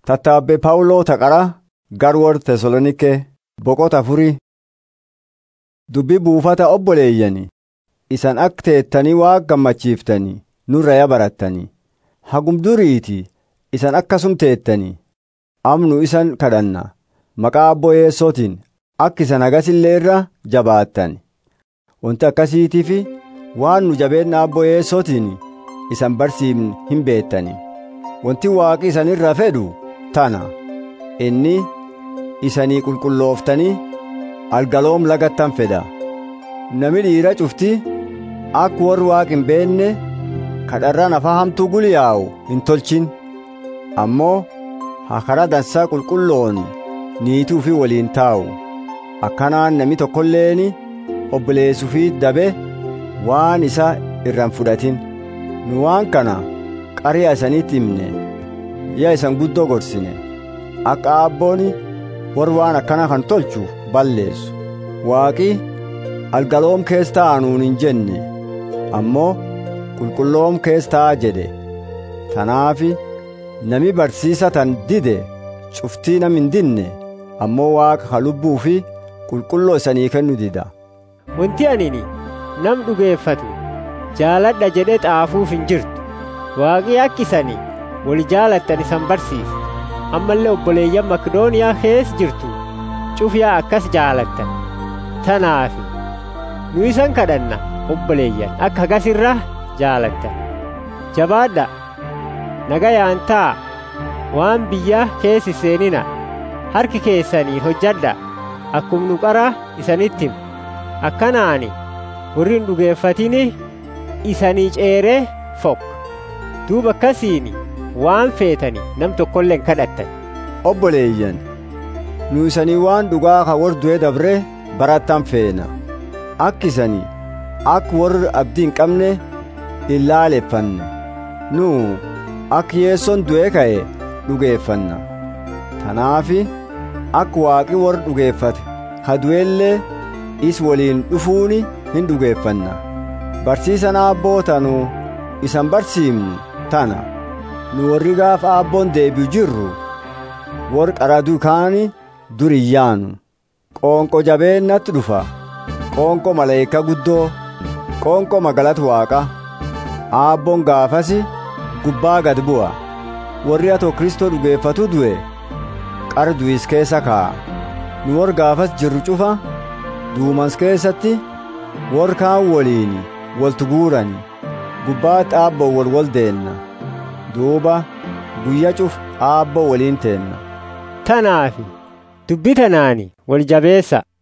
Tattaabbee Phaawuloo taqara garwoor Tesaloniikee boqota afurii. Dubbii buufata obboleeyyanii isan akka teettanii Waaqa gammachiiftanii nurra barattanii hagum duriitii isan akkasum teettanii amnu isan kadhanna maqaa Abboo Yeessootiin akka isan hagasillee irra jabaattan wanti akkasiitiif waan nu jabeenna Abboo Yeessootiin isan barsiifne hin beettanii wanti Waaqi isan irraa fedhu tana inni isanii qulqullooftanii algaloom lagattan fedha nami dhiira cufti akka warri Waaqi hin beenne kadharraan afaa hamtuu guliyaa'u hin tolchin ammoo hakara dansaa qulqulloon niituu fi waliin taa'u akkanaan nami tokkolleeni obboleessuu fi dabe waan isa irraan fudhatin nu waan kana qari'a isaniitti himne yaa isan guddoo gorsine akka abbooni warri waan akkana kan tolchu balleessu waaqi algaloom keessa taa'anuun hin jenne ammoo qulqulloom keessa taa'a jedhe tanaafi nami barsiisa tan dide cuftii nam hin dinne ammoo waaqa ka lubbuu fi qulqulloo isanii kennu dida Wanti anini nam dhugeeffatu jaaladha jedhee xaafuuf hin jirtu. Waaqii akka isanii wal jaalattan isan barsiisa. Ammallee obboleeyyan Makdooniyaa keessa jirtu cufiyaa akkas jaalattan. Tanaafi nu isan kadhanna obboleeyyan akka hagasirra jaalattan. Jabaadha nagayaan taa waan biyya keessa seenina harki keessanii hojjadha akkum nu qara isanitti himu. akkanaani warri hin dhugeeffatini isanii ceeree fokka duuba akkasiini waan feetani nam tokkollee hin kadhattan obboleeyyan nu isanii waan dhugaa ka warri du'e dabre barattan feena akka isanii akka warri abdii hin qabne hin laaleffanne nu akka yeessoon du'e ka'e dhugeeffanna tanaafi akka waaqi warri dhugeeffate ka du'ellee is waliin dhufuuni hin dhugeeffanna barsiisan aabbootanu isan barsiifnu tana nu warri gaafa aabboon deebi'u jirru warri qaraduu kaani duriyyaanu qoonqo jabeennatti dhufa qoonqo maleeyka guddoo qoonqo magalat waaqa aabboon gaafasi gubbaa gad bu'a warri atoo kristoo dhugeeffatu du'e qara du'is keessa kaa'a nu warri gaafas jirru cufa duumans keessatti warri kaan waliin waltu guurani gubbaatti aabboo wal wal deenna duuba guyya cuf aabboo waliin teenna tanaafi dubbi tanaani wal jabeessa